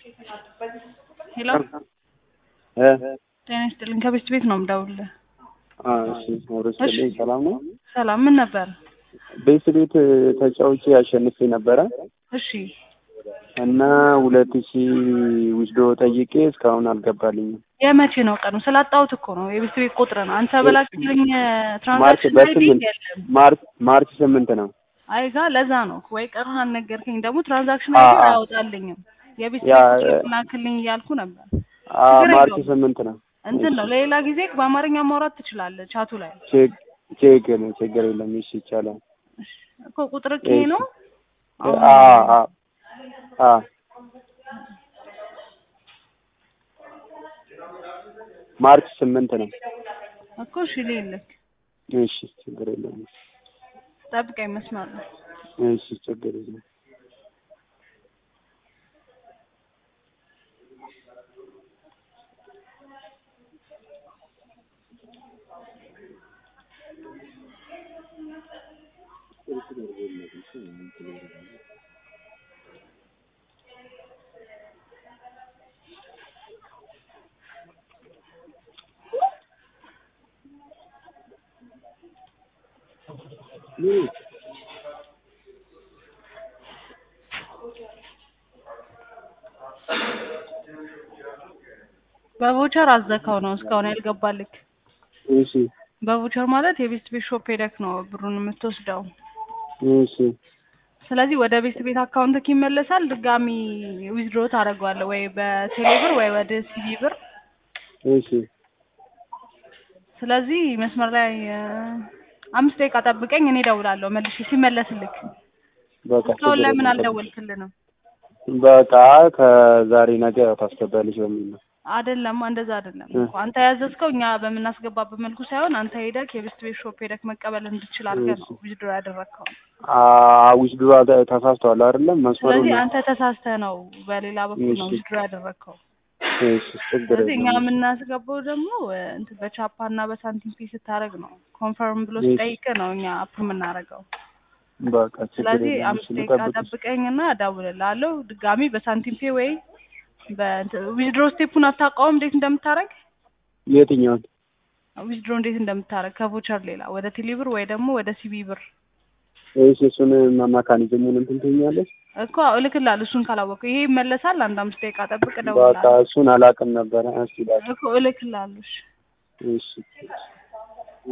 ሄሎ እ ጤና ይስጥልኝ ከቤት ቤት ነው የምደውልልህ። አ እሺ ወረስልኝ ሰላም ነው። ሰላም ምን ነበር? ቤት ቤት ተጫውቼ አሸንፌ ነበረ እሺ እና ሁለት ሺህ ውስዶ ጠይቄ እስካሁን አልገባልኝም። የመቼ ነው ቀኑ? ስላጣሁት እኮ ነው የቤት ቤት ቁጥር ነው። አንተ በላክልኝ ማርች ትራንዛክሽን አይዲ በስምንት የለም። ማርች ማርች ስምንት ነው። አይ ጋ ለዛ ነው ወይ ቀኑን አልነገርከኝ። ደግሞ ትራንዛክሽን አ- አይዲ አያወጣልኝም። የቤት ያ- ቤት ቁጥር ላክልኝ እያልኩ ነበር። አ ችግር ማርች የለውም። ስምንት ነው። እንትን ነው ለሌላ ጊዜ በአማርኛ ማውራት ትችላለህ ቻቱ ላይ ችግ- ችግር ችግር የለም። እሺ ይቻላል። እኮ ቁጥር ይሄ ነው። አሁን አ አ አ ማርች ስምንት ነው። እኮ እሺ ልልክ እሺ ችግር የለም። ጠብቀኝ መስመር ነው። እሺ ችግር የለም። በቮቸር አዘካው ነው እስካሁን ያልገባልክ። እሺ በቮቸር ማለት የቤት ቤት ሾፕ ሄደክ ነው ብሩን የምትወስደው። እሺ ስለዚህ ወደ ቤት ቤት አካውንትክ ይመለሳል። ድጋሚ ዊዝድሮ ታደርገዋለህ ወይ በቴሌ ብር ወይ ወደ ሲቢ ብር። እሺ ስለዚህ መስመር ላይ እ፣ አምስት ደቂቃ ጠብቀኝ፣ እኔ እደውላለሁ መልሼ ሲመለስልክ። በቃ እስካሁን ችግር ለምን የለም። አልደወልክልንም? በቃ ከዛሬ ነገ ታስገባለች በሚል ነው። አይደለም እንደዛ አይደለም እ። እኮ አንተ ያዘዝከው እኛ በምናስገባበት መልኩ ሳይሆን አንተ ሄደክ የቤት ቤት ሾፕ ሄደክ መቀበል እንድችል አድርገህ ነው እሺ። ዊዝድሮ ያደረግከው። አዊሽ ድሮ ተሳስተዋል አይደለም መስመሩን ስለዚህ አንተ ተሳስተህ ነው በሌላ በኩል ነው እሺ። ዊዝድሮ ያደረግከው። እሺ ችግር ስለዚህ እኛ የለም። የምናስገባው ደግሞ እ፣ እንትን በቻፓ እና በሳንቲም ፔ ስታደርግ ነው። ኮንፈርም ብሎ እሺ። ሲጠይቅ ነው እኛ አፕ የምናደርገው። በቃ ችግር ስለዚህ የለም። አምስት እሺ ደቂቃ ልጠብቅሽ። ጠብቀኝና እደውልልሃለሁ ድጋሚ በሳንቲም ፔ ወይ ዊዝድሮ ስቴፑን አታውቀውም እንዴት እንደምታደርግ የትኛውን? ዊዝድሮ እንዴት እንደምታደርግ ከቮቸር ሌላ ወደ ቴሌብር ወይ ደግሞ ወደ ሲቢ ብር እሺ እሱን መካኒዝሙን እንትን ትይኛለሽ? እኮ እልክልሃለሁ። እሱን ካላወቀው ይሄ ይመለሳል። አንድ አምስት ደቂቃ ጠብቅ፣ በቃ እደውልልሃለሁ እሱን አላውቅም ነበረ። እስኪ ላክ። እኮ እልክልሃለሁ። እሺ። እሺ